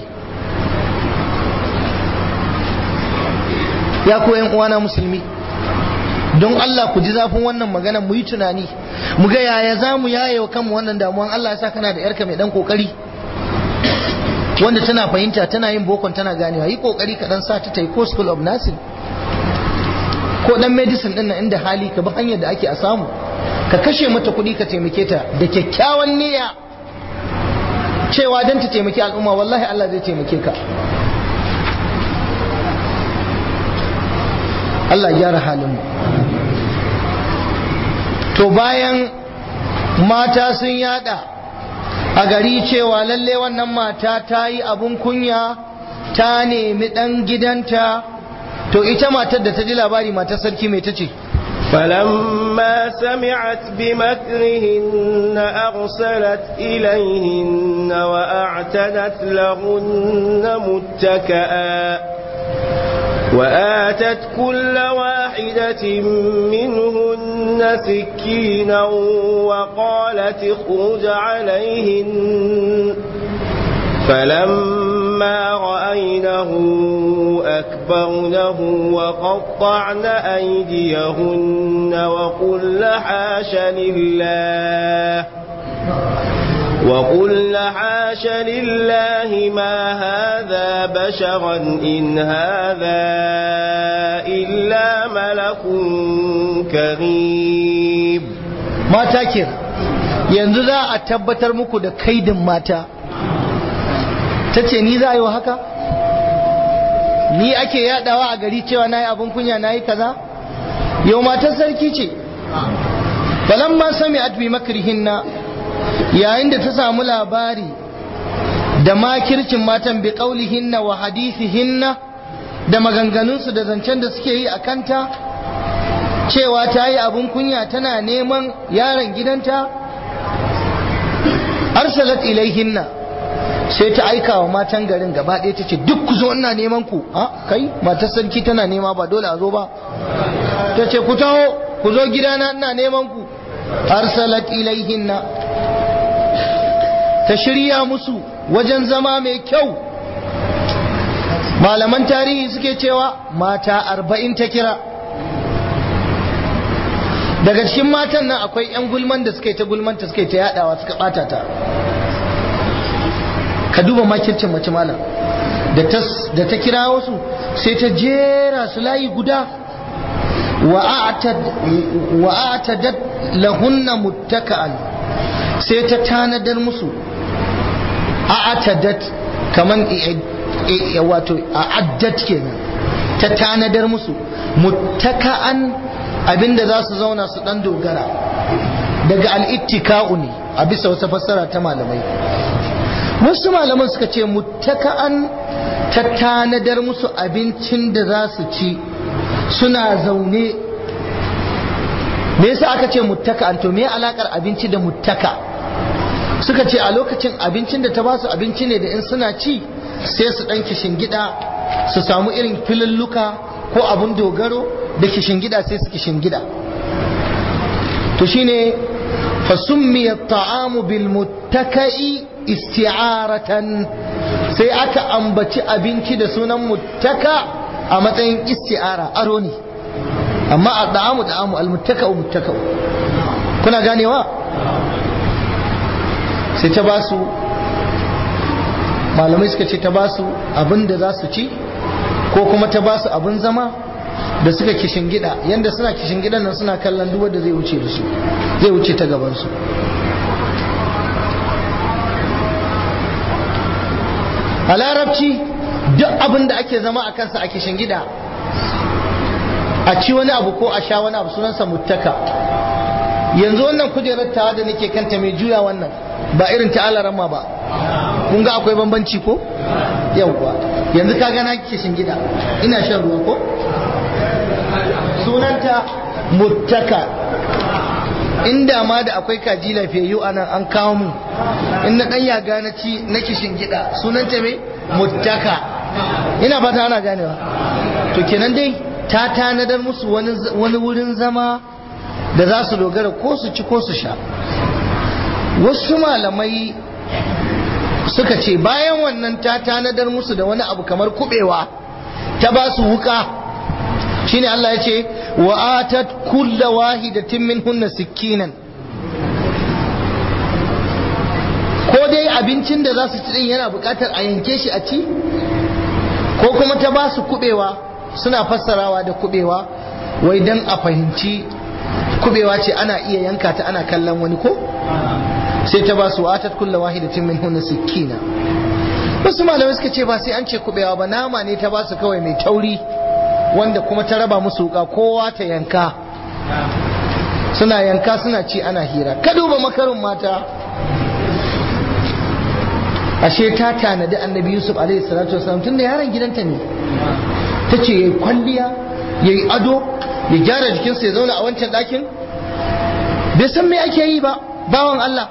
ya koyan uwana musulmi don Allah ku ji zafin wannan magana mu yi tunani mu ga yaya za mu yaye wa kanmu wannan damuwan Allah ya sa kana da yarka mai dan kokari wanda tana fahimta tana yin bokon tana ganewa yi kokari ka dan sa ta tai ko school of nursing ko dan medicine din nan inda hali ka bi hanyar da ake a samu ka kashe mata kuɗi ka taimake ta da kyakkyawan niyya cewa dan ta taimaki al'umma wallahi Allah zai taimake ka Allah gyara halin mu to bayan mata sun yada a gari cewa lalle wannan mata ta yi abun kunya ta nemi ɗan gidanta to ita matar da ta ji labari matar sarki mai ta ce فلما سمعت بمكرهن أرسلت إليهن وأعتدت لهن متكئا وآتت كل واحدة منهن سكينا وقالت اخرج عليهن فلما رأينه أكبرنه وقطعن أيديهن وقلن حاش لله وقلن حاش لله ما هذا بشرا إن هذا إلا ملك كريم ما تاكر yanzu za a tabbatar muku da kaidin mata ta ce ni za a yi wa haka ni ake yadawa a gari cewa na yi abin kunya na yi kaza yau matar sarki ce balamma sami atbi makrihinna yayin da ta samu labari da makircin matan bi hinna wa hinna da maganganunsu da zancen da suke yi a kanta cewa ta yi abin kunya tana neman yaron gidanta arsalat ilaihinna sai ta aika wa matan garin gaba ɗaya ta ce duk ku zo ina neman ku a kai matar sarki tana nema ba dole a zo ba ta ce ku taho ku zo gidana ina neman ku arsalat ilaihinna ta shirya musu wajen zama mai kyau malaman tarihi suke cewa mata arba'in ta kira daga cikin matan nan akwai 'yan gulman da suka yi ta gulmanta suka yi ta yadawa suka bata ta ka duba makircin mace malam da ta kira wasu sai ta jera su layi guda wa'atadat lahunna muttaka'an sai ta tanadar musu a'atadat kaman wato a'addat kenan ta tanadar musu muttaka'an abinda za su zauna su dan dogara daga al'ittika'u ne a bisa wata fassara ta malamai wasu malaman suka ce muttaka'an ta tanadar musu abincin da za su ci suna zaune me yasa aka ce muttaka'an to me alakar abinci da muttaka suka ce a lokacin abincin da ta ba su abinci ne da in suna ci sai su dan gida su samu irin filulluka ko abun dogaro da gida sai su gida to shine fasummiya ta'amu bil muttaka'i isti'aratan sai aka ambaci abinci da sunan muttaka a matsayin isti'ara aro ne amma a da'amu da'amu al-muttaka'u muttaka'u kuna ganewa sai ta basu malamai suka ce ta basu abin da za su ci ko kuma ta basu abin zama da suka kishin gida yanda suna kishin gidan nan suna kallon duk wanda zai wuce da su zai wuce ta gaban su a larabci duk abin da ake zama a kansa a kishin gida a ci wani abu ko a sha wani abu sunansa muttaka yanzu wannan kujerar tawa da nake kanta mai juya wannan ba irin ta alarama ba kun ga akwai bambanci ko yawwa yanzu ka gana kishin gida ina shan ruwa ko sunanta muttaka inda ma da akwai kaji lafiyayyu a nan an kawo mu in na dan yaga na ci na kishin gida sunanta me muttaka ina fata ana ganewa to kenan dai ta tanadar musu wani wurin zama da za su dogara ko su ci ko su sha wasu malamai suka ce bayan wannan ta tanadar musu da wani abu kamar kubewa ta ba su wuka shine Allah ya ce wa atat kulla wahidatin minhunna sikkinan ko dai abincin da za su ci din yana bukatar a yanke shi a ci ko kuma ta ba su kubewa suna fassarawa da kubewa wai dan a fahimci kubewa ce ana iya yanka ta ana kallon wani ko sai ta ba su atat kulla wahidatin minhunna sikkina wasu malamai suka ce ba sai an ce kubewa ba nama ne ta ba su kawai mai tauri wanda kuma ta raba musu wuka kowa ta yanka suna yanka suna ci ana hira ka duba makarin mata ashe ta tanadi annabi yusuf alaihi salatu wasalam tunda yaron gidanta ne ta ce yayi kwalliya yayi ado ya gyara jikinsa ya zauna a wancan ɗakin bai san me ake yi ba bawan Allah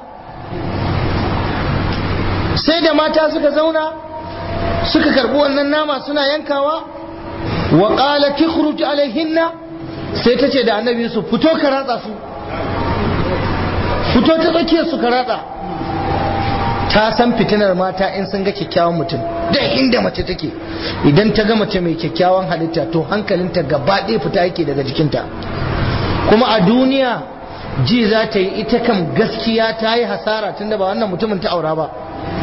sai da mata suka zauna suka karɓi wannan nama suna yankawa wa qala tukhruj alaihinna sai ta ce da annabi yusuf fito ka ratsa su fito ta tsakiyar su ka ratsa ta san fitinar mata in sun ga kyakkyawan mutum da inda mace take idan ta ga mace mai kyakkyawan halitta to hankalinta gaba ɗaya fita yake daga jikinta kuma a duniya ji za ta yi ita kam gaskiya ta yi hasara tunda ba wannan mutumin ta aura ba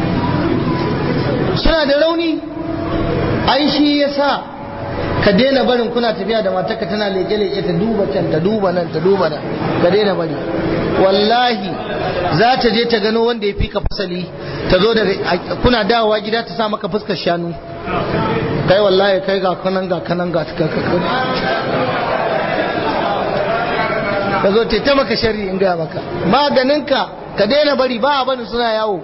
suna da rauni ai shi ya sa ka daina barin kuna tafiya da matarka tana leke-leke ta duba can ta duba nan ta duba nan ka daina bari wallahi za ta je ta gano wanda ya fi ka fasali ta zo da kuna dawowa gida ta sa maka fuskar shanu kai wallahi kai ga kanan ga kanan ga ka zo ta maka shari in gaya maka maganinka ka daina bari ba a bani suna yawo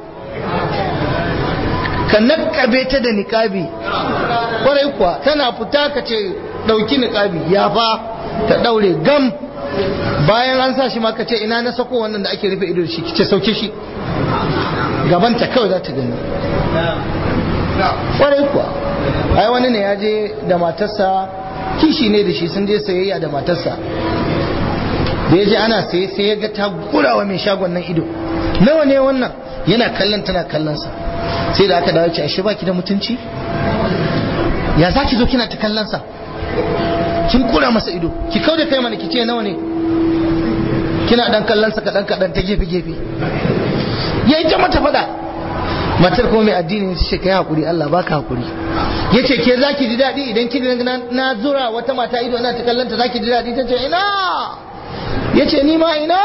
ka nakkabe ta da niƙabi kwarai kuwa tana fita ka ce ɗauki niƙabi ya fa ta ɗaure gam bayan an sa shi ma ka ce ina na sako wannan da ake rufe ido shi ce sauke shi gabanta kawai za ta gani kwarai kuwa ai wani ne ya je da matarsa kishi ne da shi sun je sayayya da matarsa da ya je ana saye sai ya ga ta gurawa mai shagon nan ido nawa ne wannan yana kallon tana kallon sa sai da aka dawo ce ashe baki da mutunci ya za ki zo kina ta kallonsa kin kura masa ido ki kau da kai mana ki ce nawa ne kina dan kallonsa kaɗan kaɗan ta gefe gefe ya yi ta mata faɗa matar kuma mai addini ta ce kai hakuri Allah baka hakuri ya ce ke za ki ji daɗi idan ki na zura wata mata ido ina ta kallonta za ki ji daɗi ta ce ina ya ce ni ma ina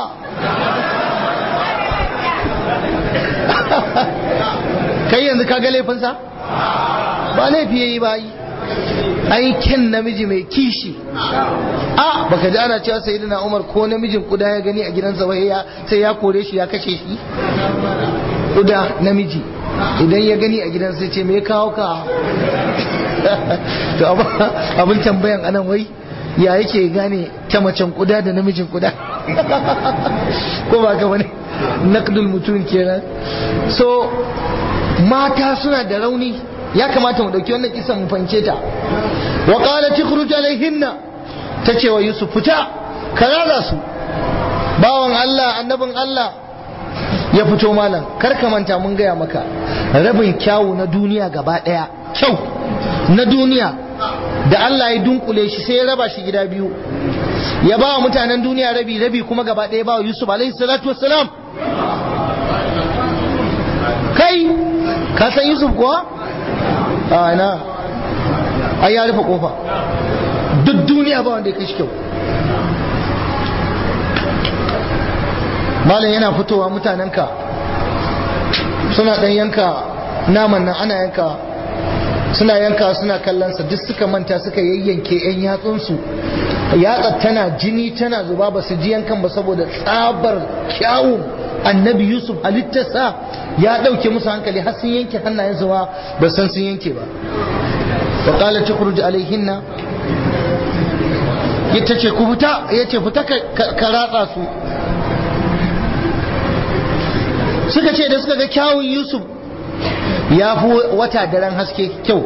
kai yanzu ka ga laifinsa ba laifi yayi ba yi aikin namiji mai kishi a baka ji ana cewa sayyidina Umar ko namijin kuda ya gani a gidansa wai ya sai ya kore shi ya kashe shi kuda namiji idan ya gani a gidansa sai ce me kawo ka to abin tambayan anan wai ya yake gane ta macen kuda da namijin kuda ko ba ka bane naqdul mutum kenan so mata suna da rauni ya kamata mu dauki wannan kisan mu fahimce ta wa qalat ikhruj alaihinna tace wa yusuf fita ka rada su bawan Allah annabin Allah ya fito malam kar ka manta mun gaya maka rabin kyawu na duniya gaba daya kyau na duniya da Allah ya dunkule shi sai ya raba shi gida biyu ya ba wa mutanen duniya rabi rabi kuma gaba daya ba wa Yusuf alaihi salatu wassalam kai ka san Yusuf kuwa a na ai ya rufe kofa duk duniya ba wanda ya kai shi kyau malam yana fitowa mutanenka suna dan yanka naman nan ana yanka suna yanka suna kallonsa duk suka manta suka yayyanke yan yatsunsu yatsa tana jini tana zuba ba su ji yankan ba saboda tsabar kyawun annabi yusuf halittarsa ya ɗauke musu hankali har sun yanke hannayensu ma ba san sun yanke ba wa qala tukhruj alaihinna yace ce ku fita yace fita ka ratsa su suka ce da suka ga kyawun yusuf ya fi wata daren haske kyau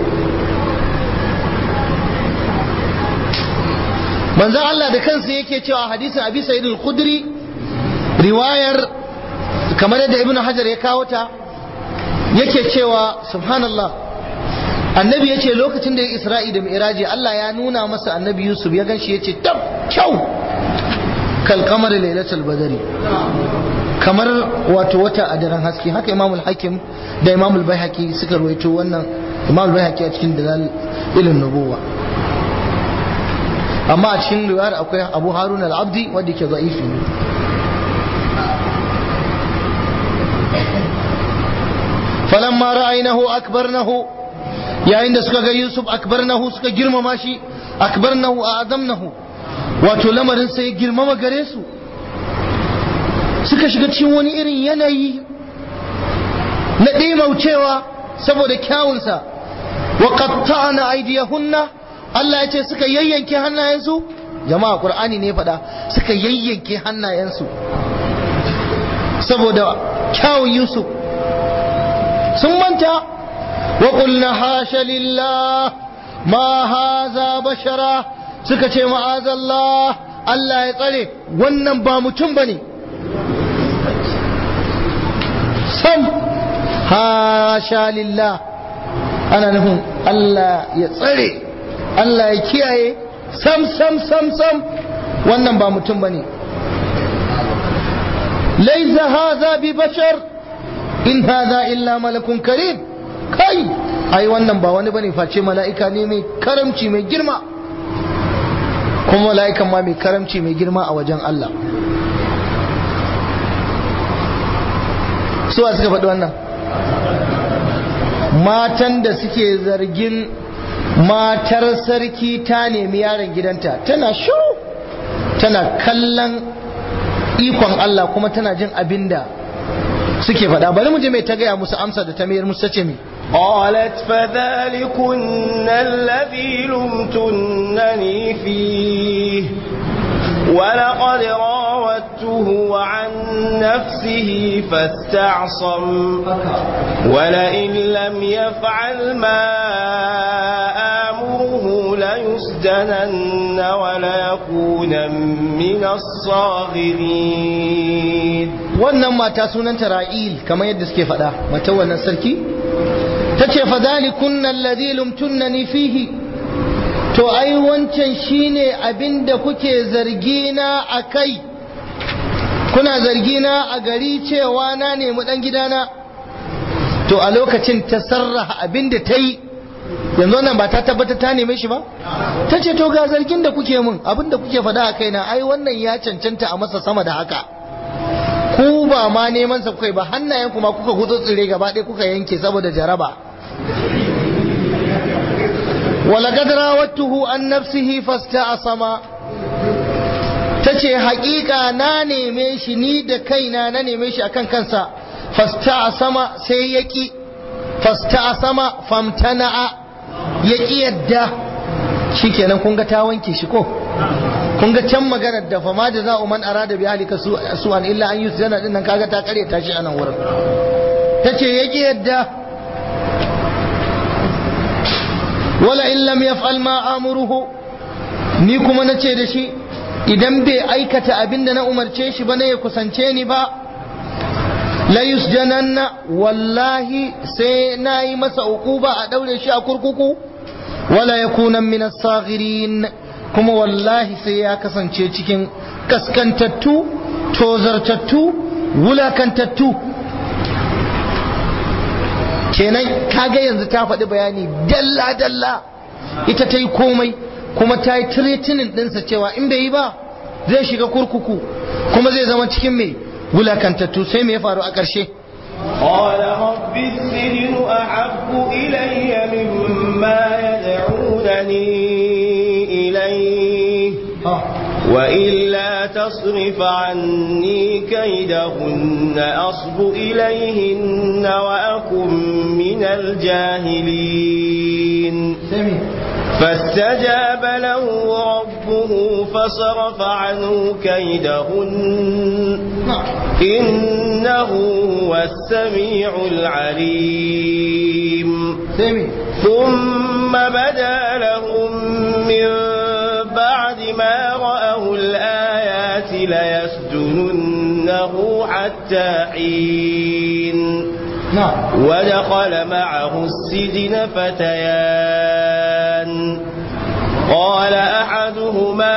manzan Allah da kansa yake cewa hadisin abi sa'id al-khudri riwayar kamar yadda ibn hajar ya kawo ta yake cewa subhanallah annabi ya ce lokacin da ya isra'i da mi'raji Allah ya nuna masa annabi yusuf ya ganshi ya ce tab kyau kal kamar lailatul badari kamar wato wata a daren haske haka imamul hakim da imamul baihaqi suka rawaito wannan imamul baihaqi a cikin dalal ilin nubuwa amma a cikin riwayar akwai abu harun al-abdi wanda ke za'ifi ne falamma ra'aynahu akbarnahu yayin da suka ga yusuf akbarnahu suka girmama shi akbarnahu a'zamnahu wato lamarin sai ya girmama gare su suka shiga cikin wani irin yanayi na ɗimaucewa saboda kyawunsa wa qatta'na aydiyahunna Allah ya ce suka yayyanke hannayensu jama'a qur'ani ne faɗa suka yayyanke hannayensu saboda kyawun yusuf sun manta wa qulna hasha lillah ma haza bashara suka ce ma'azallah Allah ya tsare wannan ba mutum bane sam hasha lillah ana nufin Allah ya tsare Allah ya kiyaye sam sam sam sam wannan ba mutum bane laisa haza bi bashar in haza illa malakun karim kai ai wannan ba wani bane face mala'ika ne mai karamci mai girma kuma mala'ikan ma mai karamci mai girma a wajen Allah suwa suka faɗi wannan matan da suke zargin matar sarki ta nemi yaron gidanta tana shu tana kallon ikon Allah kuma tana jin abin da suke faɗa bari mu je mai ta gaya musu amsa da ta mayar musu ce mai قالت فذلكن الذي لمتنني فيه ولقد راودته عن نفسه فاستعصم ولئن لم يفعل ما آمره ليسجنن وليكون من الصاغرين wannan mata sunanta ra'il kamar yadda suke faɗa mata wannan sarki ta ce fadhalikun alladhi lumtunnani fihi to ai wancan shine abinda kuke zargina a kai kuna zargina a gari cewa na nemi dan gidana to a lokacin ta sarraha abinda ta yi yanzu wannan ba ta tabbata ta neme shi ba ta ce to ga zargin da kuke mun abinda kuke faɗa a kaina ai wannan ya cancanta a masa sama da haka ku ba ma neman sa kuka ba hannayen kuma kuka gudu tsire gaba ɗaya kuka yanke saboda jaraba ولقد راودته عن نفسه فاستعصم tace haƙiƙa na neme shi ni da kaina na neme shi akan kansa fasta'sama sai yaki fasta'sama famtana'a yaki yadda shikenan kun ga ta wanke shi ko kun ga can maganar da fama da za'u man arada bi ahlika su'an illa an yusjana din nan kaga ta kare ta shi anan wurin tace yaki yadda wala in lam yaf'al ma amuruhu ni kuma nace da shi idan bai aikata abin da na umarce shi ba ne ya kusance ni ba la yusjananna wallahi sai na yi masa uquba a daure shi a kurkuku wala yakuna min as-saghirin kuma wallahi sai ya kasance cikin kaskantattu tozartattu wulakantattu kenan kaga yanzu ta faɗi bayani dalla-dalla ita ta yi komai kuma ta yi tiretinin ɗinsa cewa in bai yi ba zai shiga kurkuku kuma zai zama cikin mai wulakantattu sai me ya faru a ƙarshe قال رب السجن أحب إلي مما يدعونني إليه وإلا تصرف عني كيدهن أصب إليهن وأكن من الجاهلين فاستجاب له ربه فصرف عنه كيدهن إنه هو السميع العليم ثم بدا لهم من بعد ما رأوا الآيات ليسجننه حتى حين ودخل معه السجن فتيان قال أحدهما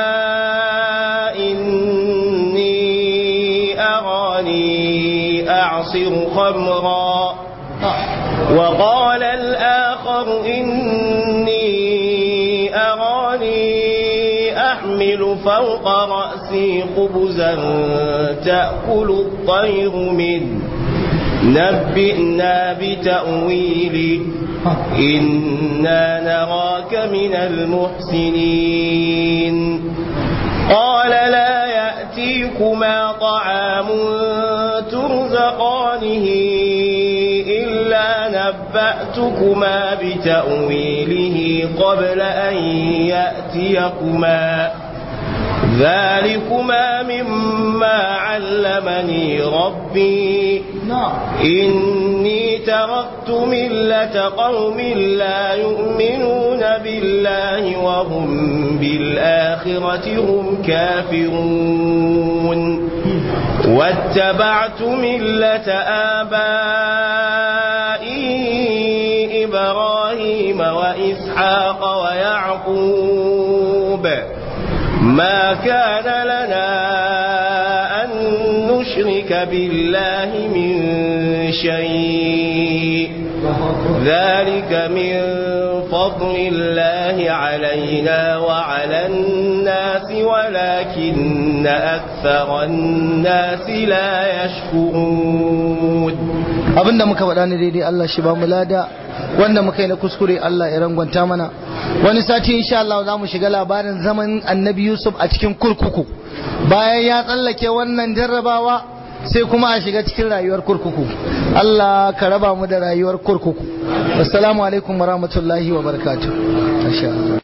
إني أراني أعصر خمرا وقال الآخر إني أراني أحمل فوق رأسي خبزا تأكل الطير منه نبئنا بتأويله إنا نراك من المحسنين قال لا يأتيكما طعام ترزقانه إلا نبأتكما بتأويله قبل أن يأتيكما ذلكما مما علمني ربي إني تركت ملة قوم لا يؤمنون بالله وهم بالآخرة هم كافرون واتبعت ملة آبائي إبراهيم وإسحاق ويعقوب ما كان لنا أن نشرك بالله من شيء ذلك من فضل الله علينا وعلى الناس ولكن أكثر الناس لا يشكرون abinda muka faɗa ne daidai Allah shi ba mu lada wanda muka yi na kuskure Allah ya rangwanta mana wani sati insha Allah za mu shiga labarin zaman annabi Yusuf a cikin kurkuku bayan ya tsallake wannan jarrabawa sai kuma a shiga cikin rayuwar kurkuku Allah ka raba mu da rayuwar kurkuku assalamu alaikum warahmatullahi wabarakatuh